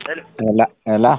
Ela, ela,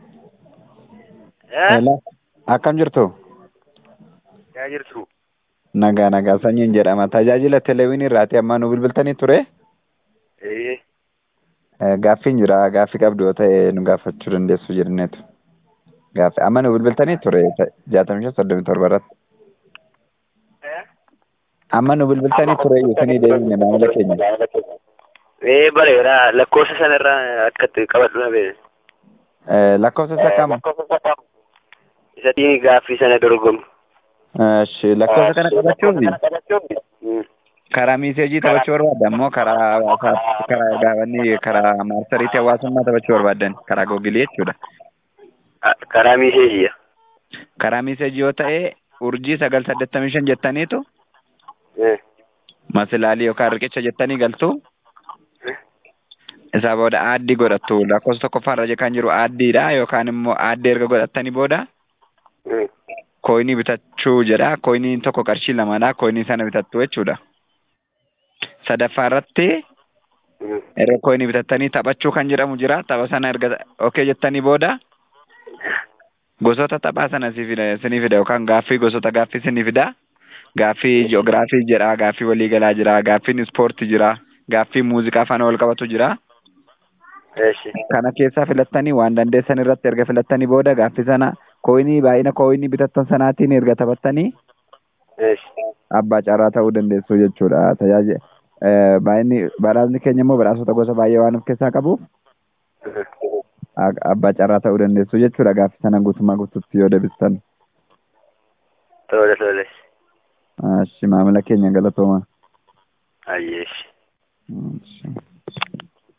Eh? ela. Akkam jirtu? Yaa jirtu. Nagaa nagaa sanyiin jedhama. Tajaajila teleewwinii irraati amma nu bilbiltanii ture. Eh. Eh, Gaaffiin jira. Gaaffii qabdu yoo ta'e nu gaafachuu dandeessu jedhaneetu. Gaaffii amma nu bilbiltanii ture jaatamii shan soddomii torba irratti. Eh? Amma nu bilbiltanii ture isinii deebine maamila keenya. Eh bareeda lakkoofsa sanarraa akkatti qabadhu na beekne. Eh, Lakkoofsa isa kam? Isa dhiini gaaffii sana dorgomu. Eshi lakkoofsa kana qabachuufi Mm. karaa miiseejii taphachuu barbaadda ammoo karaa hawaasaatti karaa gaafanni karaa maarsariitii hawaasummaa taphachuu barbaaddan karaa googilii jechuudha. Ah, Karaa miiseejiya. Karaa miiseejii yoo ta'e urjii sagal saddeettamii shan jettaniitu Eh. masilaalii yookaan riqicha jettanii galtu isaa booda aaddii godhattu lakkoofsa tokkoffaarra kan jiru aaddiidha yookaan immoo aaddii erga godhattanii booda Mm. kooyinii bitachuu jedha kooyiniin tokko qarshii lamadha kooyinii sana bitattu jechuudha. Sadaffaa irratti Mm. erga kooyinii bitattanii taphachuu kan jedhamu jira tapha sana erga okee jettanii booda gosoota taphaa sana si fida isinii fida yookaan gaaffii gosoota gaaffii isinii fida gaaffii ji'oogiraafii jira gaaffii waliigalaa jira gaaffiin ispoortii jira gaaffii muuziqaa faana wal qabatu jira Eshi. kana keessaa filattanii waan dandeessan irratti erga filattanii booda gaaffii sana kooyinii baay'ina kooyinii bitattan sanaatiin erga taphattanii Eshi. abbaa carraa ta'uu dandeessu jechuudha tajaajila baay'inni badhaasni keenya immoo badhaasota gosa baay'ee waan of keessaa qabuuf a- abbaa carraa ta'uu dandeessu jechuudha gaaffii sana guutummaa guutuutti yoo deebistan Tole tole. Ashi maamila keenya galatooma. Ayyeeshi. Ashi.